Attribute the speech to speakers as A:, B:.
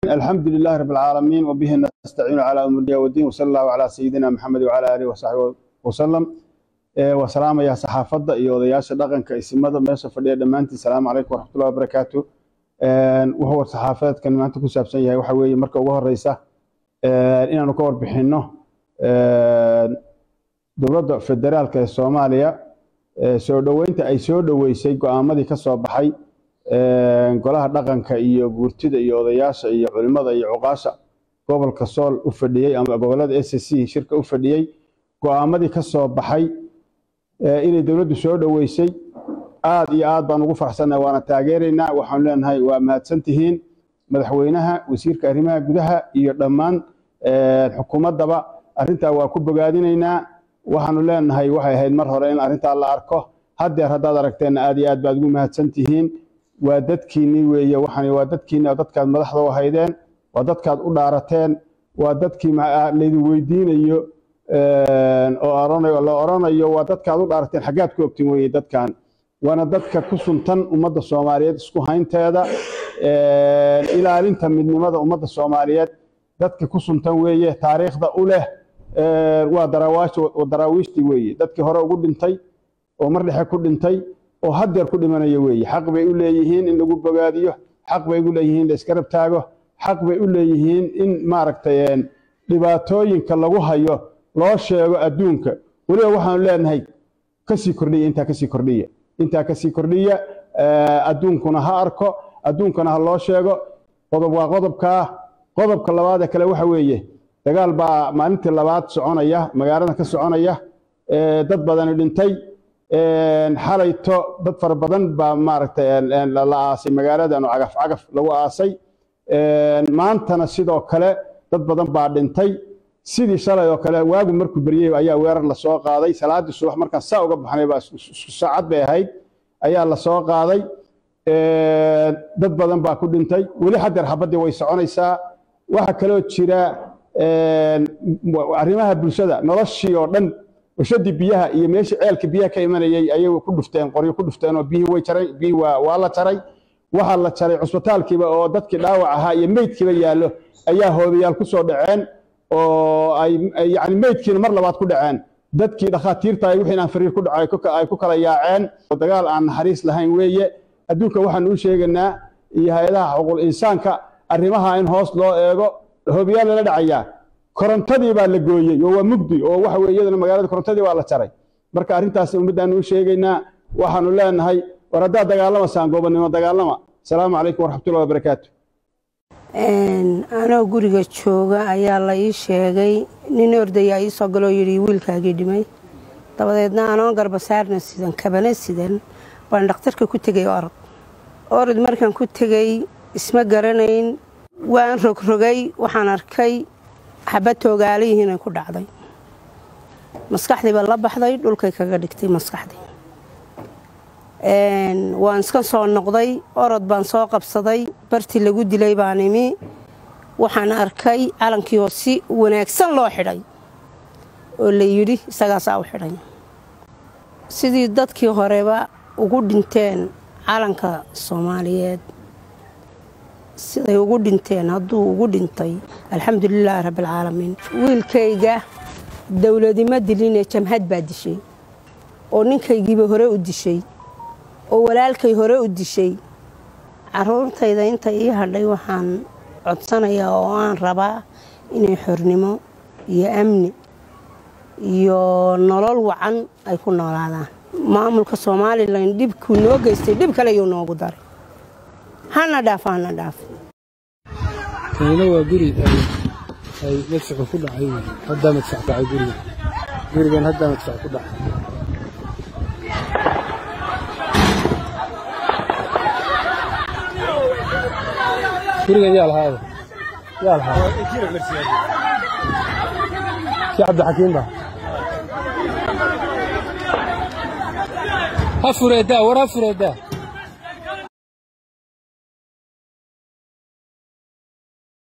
A: الحمد لله رب العالمين وبه نستعين على أمر الدين والدين وصلى الله على سيدنا محمد وعلى آله وصحبه وسلم وسلام يا صحافة iyo odayaasha dhaqanka isimada meesha fadhiya dhammaantiin salaamu calaykum waraxmatullahi wabarakaatu wuxuu war saxaafadeedkan maanta ku saabsan yahay waxa weeye marka ugu horeysa inaanu ka warbixinno dowladda federaalka ee soomaaliya soo dhoweynta ay soo dhoweysay go-aamadii ka soo baxay golaha dhaqanka iyo guurtida iyo odayaasha iyo culimada iyo cuqaasha gobolka sool u fadhiyey ama gobolada s c shirka u fadhiyey go-aamadii ka soo baxay inay dowladdu soo dhoweysay aad iyo aad baan ugu farxsannahay waana taageeraynaa waxaanu leenahay waa mahadsan tihiin madaxweynaha wasiirka arrimaha gudaha iyo dhammaan xukuumaddaba arrintaa waa ku bogaadinaynaa waxaanu leenahay waxay ahayd mar hore in arrintaa la arko haddeer haddaad aragteenna aad iyo aad baad ugu mahadsan tihiin waa dadkiinnii weeye waxaan waa dadkiinni oo dadkaad madaxda u haydeen waa dadkaad u dhaarateen waa dadkii laydin weydiinayo oo la oranayo waa dadkaad u dhaarateen xaggaad ku ogtin weeye dadkan waana dadka ku suntan ummadda soomaaliyeed isku haynteeda ilaalinta midnimada ummadda soomaaliyeed dadka ku suntan weeye taariikhda u leh waa daraawiishtii weeye dadkii hore ugu dhintay oo mar dhexe ku dhintay oo haddeer ku dhimanaya weeye xaq bay u leeyihiin in lagu bogaadiyo xaq bay u leeyihiin in la iska rab taago xaq bay u leeyihiin in maaragtay dhibaatooyinka lagu hayo loo sheego adduunka weliba waxaanu leenahay kasii kordhiya intaa kasii kordhiya intaa kasii kordhiya adduunkuna ha arko adduunkana ha loo sheego qodob waa qodobkaa qodobka labaadee kale waxa weeye dagaal baa maalintii labaad soconaya magaalada ka soconaya dad badani dhintay xalayto dad fara badan baa maaragtay la aasay magaaladan oo cagaf cagaf lagu aasay maantana sidoo kale dad badan baa dhintay sidii shalay oo kale waagu markuu beryey ayaa weerar lasoo qaaday salaadii subax markaan saa uga baxnay baa isku saacad bay ahayd ayaa lasoo qaaday dad badan baa ku dhintay weli haddeer xabaddii way soconaysaa waxaa kaloo jira arrimaha bulshada noloshii oo dhan washadii biyaha iyo meeshii ceelka biyaha ka imanayay ayay ku dhufteen qoryo ku dhufteen oo biyihii way jaray biyihii waa la jaray waxaa la jaray cusbitaalkiiba oo dadkii dhaawac ahaa iyo meydkiiba yaallo ayaa hoobayaal ku soo dhaceen oo ay yani meydkiina mar labaad ku dhaceen dadkii dhakhaatiirta ay wixii aan fariir ku dhacay ay ku kala yaaceen oo dagaal aan naxariis lahayn weeye adduunka waxaan u sheegaynaa iyo hay-adaha xuquuq insaanka arrimaha in hoos loo eego hoobayaal lala dhacayaa korontadii baa la gooyey oo waa mugdi oo waxa weye iyadana magaalada korontadii waa la jaray marka arrintaas ummaddaanu u sheegaynaa waxaanu leenahay war haddaad dagaalamasaan goobannimo dagaalama asalaamu calaykum waraxmatullahi wabarakaatu
B: anoo guriga jooga ayaa la ii sheegay nin ordayaa ii soo galoo yidhi wiilkaagii dhimay dabadeedna anoon garbasaarna sidan kabana sidan baan dhakhtarka ku tegay orod orod markaan ku tegey isma garanayn waan rogrogay waxaan arkay xabad toogaalayihiinay ku dhacday maskaxdiiba la baxday dhulkay kaga dhigtay maskaxdii waan iska soo noqday orod baan soo qabsaday bartii lagu dilay baan imi waxaan arkay calankii oo si wanaagsan loo xidhay oo la yidhi isagaasaa u xidhay sidii dadkii horeba ugu dhinteen calanka soomaaliyeed siday ugu dhinteen hadduu ugu dhintay alxamdulilaahi rabbialcaalamiin wiilkayga dowladima dilinee jamhad baa dishay oo ninkaygiiba hore u dishay oo walaalkay hore u dishay caruurtayda inta ii hadhay waxaan codsanayaa oo aan rabaa inay xornimo iyo amni iyo nolol wacan ay ku noolaadaan maamulka somalilan dhibkuu noo geystay dhib kale yuu noogu daray hana dhaaf hana dhaaf
C: kanina waa guri ay madfacu ku dhacay haddaa madfac dhacay guriga gurigan haddaa madfac ku dhacay gurigan yaa lahaada yaa lahaada kii cabdixakiim ba ha fureedaa war ha fureedaa